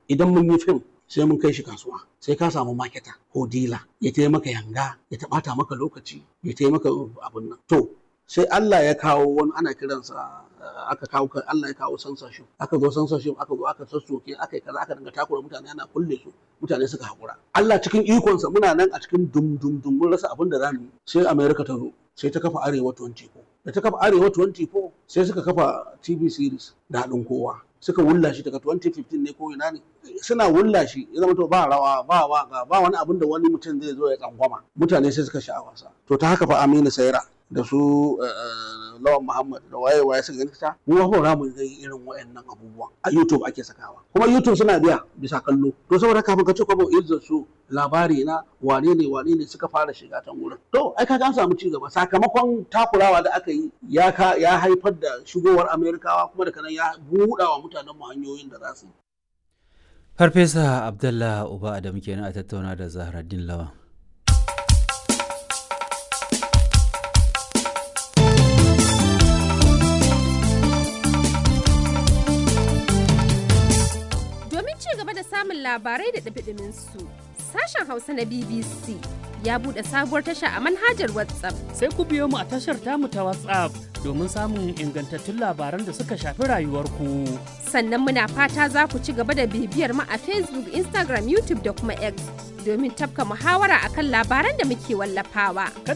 idan mun yi fim sai mun kai shi kasuwa sai ka samu maketa ko dila ya taya maka yanga ya taɓata maka lokaci ya taya maka abin nan to sai Allah ya kawo wani ana kiransa aka kawo Allah ya kawo censorship aka zo censorship aka zo aka sassoke aka yi kaza aka dinga takura mutane ana kulle su mutane suka hakura Allah cikin ikonsa muna nan a cikin dum dum dum mun rasa abin da zamu yi sai America ta zo sai ta kafa Arewa 24 da ta kafa Arewa 24 sai suka kafa TV series da haɗin kowa suka wulla shi daga 2015 ne ko ina ne suna wulla shi ya zama to ba rawa ba waka ba wani abin da wani mutum zai zo ya tsangwama mutane sai suka sha wasa to ta haka fa Aminu Saira da su lawan Muhammad da waye waye suka gani ta mu ba mu ga irin wayannan abubuwan a YouTube ake sakawa kuma YouTube suna biya bisa kallo to saboda kafin ka ce kwabo izzar su labari na wane ne wane ne suka fara shiga ta wurin to ai kaga an samu ci gaba sakamakon takurawa da aka yi ya ka ya haifar da shigowar Amerikawa kuma da kanan ya buɗa wa mutanen mu hanyoyin da za su yi Farfesa Abdullah Uba Adam kenan a tattauna da Zahraddin Lawan. Domin ci gaba da samun labarai da ɗabiɗimin su, sashen Hausa na BBC ya buɗe sabuwar tasha a manhajar WhatsApp. Sai ku biyo mu a tashar tamu ta WhatsApp domin samun ingantattun labaran da suka shafi rayuwarku. Sannan muna fata za ku ci gaba da bibiyar mu a Facebook, Instagram, YouTube da kuma X domin tafka muhawara akan labaran da muke wallafawa. Kada